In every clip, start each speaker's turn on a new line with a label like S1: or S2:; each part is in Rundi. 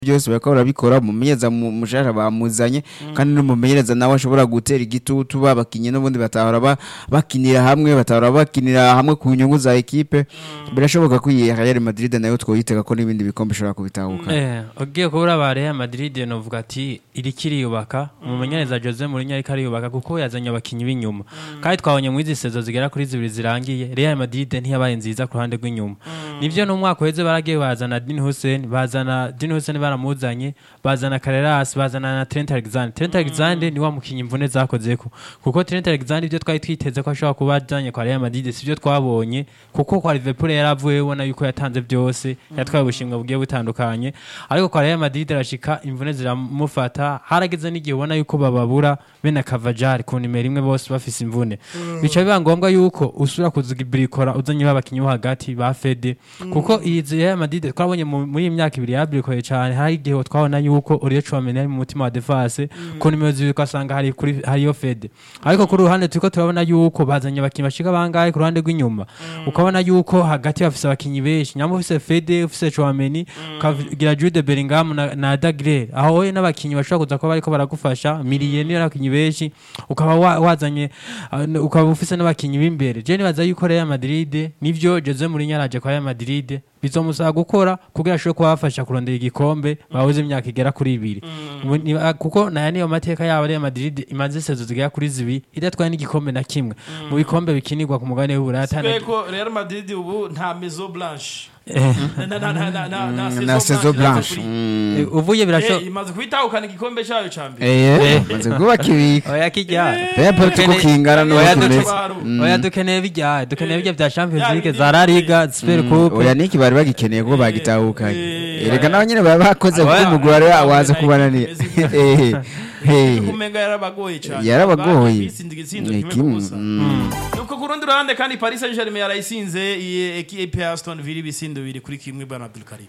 S1: byose bariko barabikora umumenyereza mu- mushasha bamuzanye kandi n'umumenyereza nawe ashobora gutera igitutu babakinye n'ubundi batahora ba- bakinira hamwe batahora bakinira hamwe ku nyungu za ekipe birashoboka ko iyi Real Madrid nayo twoyitega ko n'ibindi bikombe ishobora kubitahuka
S2: Eh, ugiye kubura ba Real Madrid novuga ati iriko iriyubaka umumenyereza Jose Mourinho ariko ariyubaka kuko yazanye abakinyi b'inyuma kandi twabonye mu izi sezo zigera kuri zibiri zirangiye Real Madrid ntiyabaye nziza ku ruhande rw'inyuma nivyo no mwaka uheze baragiye bazana Dean Hussein bazana Dean Hussein baramuzanye bazana Carreras bazana na Trent Alexander Trent Alexander ni wa mukinyi imvune zakozeko kuko Trent Alexander ibyo twari twiteze ko ashobora kuba ajanye kwa Real Madrid sivyo twabonye kuko kwa Liverpool yaravuye ubona yuko yatanze byose yatwaye ubushimwe bugiye butandukanye ariko kwa Real Madrid arashika imvune ziramufata harageze n'igihe ubona yuko bababura bene Cavajari ku nimero imwe bose bafise imvune bica biba ngombwa yuko usura kuzigibirikora uzanye babakinyi bo hagati ba Fede kuko iyi Real Madrid twabonye mu- muri iyi myaka ibiri yabirikoye cyane hari igihe twabona yuko Olivier Chouameni ari mu mutima wa defense ku nimero zibiri ugasanga hari kuri hariyo Fede ariko kuri ruhande turiko turabona yuko bazanye abakinyi bashika bangahe ku ruhande rw'inyuma ukabona yuko hagati bafise abakinyi benshi nyambo ufise Fede ufise Chouameni ukagira Jude Bellingham na, na Dagre aho wowe n'abakinyi bashobora kuza kuba bariko baragufasha miliye niyo abakinyi benshi ukaba wa- wazanye uh, ukaba ufise n'abakinyi b'imbere je nibaza yuko Real Madrid nivyo Jose Mourinho araje kwa Real Madrid bizomusaba gukora kugira ashobore kubafasha kurondera igikombe babuze imyaka igera kuri ibiri Ubu ni- ah, kuko naya niyo mateka yabo Real Madrid imaze sezo zigera kuri zibiri idatwaye n'igikombe na kimwe mu bikombe bikinirwa ku mugabane w'Uburaya atana-
S3: ko Real Madrid ubu nta Maison Blanche
S2: Eh,
S3: na na na na na na
S1: na saison blanche
S3: kuri-
S1: Mm.
S2: eh, uvuye birasho
S3: Eh, imaze kwitahukana igikombe cyayo ca mbere
S1: Eh, maze kubaka ibika
S2: oya kijya
S1: pepe tuko kingana n'uko
S2: Oya,
S1: tumeze
S3: duce-
S2: oya dukeneye bijya dukeneye bijya bya Champions
S3: Ya,
S2: League
S3: bindi-
S2: za La Liga Super Coupe
S1: oya niki bari bagikeneye ko bagitahukanye
S3: eh,
S1: erega nabo nyine baba bakoze kuko
S2: Oya,
S1: umugwi wari waza kubananira Eh, eh.
S3: kumenga yarabagoye cyane
S1: Yarabagoye.
S3: Bisinze igitsindo
S1: Ni
S3: kimwe
S1: kimwe,
S3: ku busa.
S1: mm.
S3: nuko ku rundi ruhande kandi Paris Saint-Germain yarayisinze iyi ekipe ya Aston Villa ibisindo bibiri kuri kimwe bwana Abdul Karim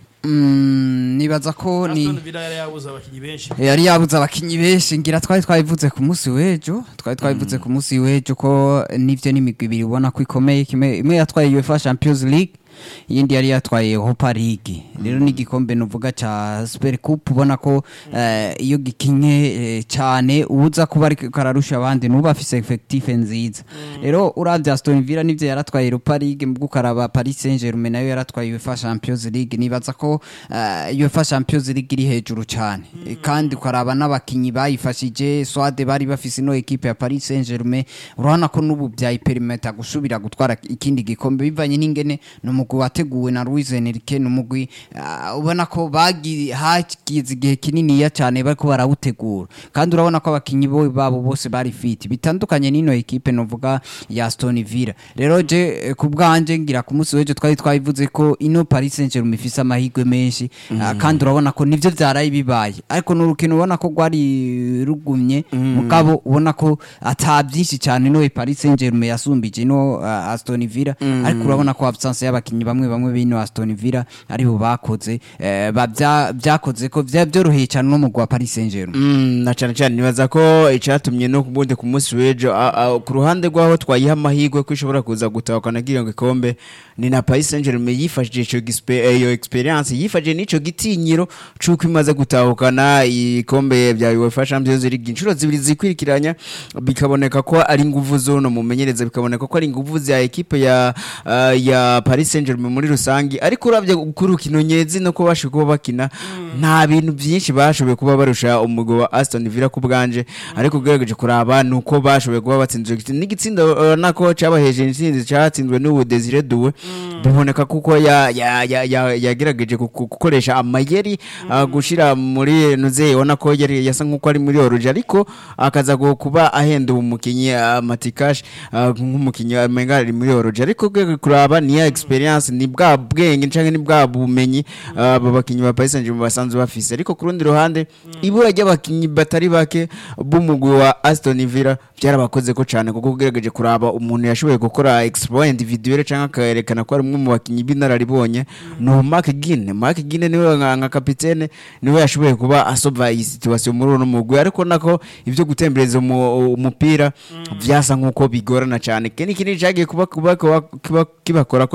S4: Mm, nibaza ko ni
S3: Aston Villa yari yabuze abakinnyi benshi
S4: yari yabuze abakinyi benshi ngira twari twabivuze ku munsi w'ejo twari twabivuze ku munsi w'ejo ko nivyo n'imigwi ibiri ubona ko ikomeye kimwe imwe yatwaye UEFA Champions League iyindi yari yatwaye Europa League rero n'igikombe nuvuga ca Super Cup ubona ko eh, iyo gikinye eh, cyane uza kuba ariko kararusha abandi nuba afise effective nziza rero uravye Aston Villa nivyo yaratwaye Europa League mbwo ukaraba Paris Saint-Germain nayo yaratwaye UEFA Champions League nibaza ko eh, UEFA Champions League iri hejuru cyane Eh, kandi ukaraba n'abakinyi bayifashije Swade bari bafise ino equipe ya Paris Saint-Germain urabona ko n'ubu byayiperimeta gusubira gutwara ikindi gikombe bivanye n'ingene n'umugwi wateguwe na Luis Enrique n'umugwi ah, ubona ko bagi hagize igihe kininiya cyane bariko barawutegura kandi urabona ko abakinyi bo babo bose bari fit bitandukanye n'ino equipe novuga ya Aston Villa rero je eh, ku bwanje ngira ku munsi w'ejo twari twabivuze ko ino Paris Saint-Germain ifise amahirwe menshi ah, kandi urabona ko nivyo vyaraye bibaye ariko n'urukino ubona ko rwari rugumye mugabo ubona ko ata byinshi cyane no Paris Saint-Germain yasumbije no ah, Aston Villa ariko urabona ko absence y'abakinyi bamwe bamwe bino Aston Villa ari bo bakoze eh, ba- bya- byakoze ko vya byoroheye cyane no mugwa Paris Saint-Germain
S1: Mm, na cyane cyane nibaza ko icyatumye no kubundi ku munsi w'ejo a- a- ku ruhande rw'aho twayiha amahirwe ko ishobora kuza gutahukana kiriya gikombe ni na Paris Saint-Germain yifashije ico gispe- eh, iyo experience yifashije n'ico gitinyiro c'uko imaze gutahukana ikombe bya UEFA Champions League inshuro zibiri zikurikiranya bikaboneka ko ari inguvu z'uno mumenyereza bikaboneka ko ari inguvu za ekipe ya ah, ya Paris Saint-Germain muri rusangi ariko uravye ku rukino nyezi no ko bashoboye kuba bakina nta bintu byinshi bashoboye kuba barusha umugwi wa Aston Villa ku bwanje ariko ugerageje kuraba nuko bashoboye kuba batsinzwe igitsinda n'igitsindo urabona ko cabaheje intsinzi catsinzwe n'ubu Desire Doué biboneka kuko ya- ya- ya- ya- yagerageje ku- ku- gukoresha amayeri ah, gushira muri nuze ubona ko yari yasa nkuko ari muri oruje ariko akaza gu- kuba ahenda umukinyi ah, Matikash ah, nk'umukinyi amenga ari muri oruje ariko ugerageje kuraba ni ya experience ni bwa bwenge canke ni bwa bumenyi ah, abo bakinyi ba Paris Saint-Germain basanzwe bafise ariko ku rundi ruhande ibura ry'abakinyi batari bake b'umugwi wa Aston Villa byarabakoze ko cyane kuko ugerageje kuraba umuntu yashoboye gukora exploit individuelle canke akayerekana ko ari umwe mu bakinyi b'inararibonye ni Mark Gine Mark Gine niwe nka nka kapitene niwe yashoboye kuba asova iyi situation muri uno mugwi ariko nako ivyo gutembereza umu- umupira vyasa nkuko bigorana cyane kene kinini cyagiye kuba kuba kuba- kuba kibakora ko cyane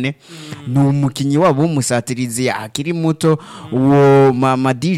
S1: cyane ni umukinnyi wabo w'umusatirizi akiri muto uwo Mamadi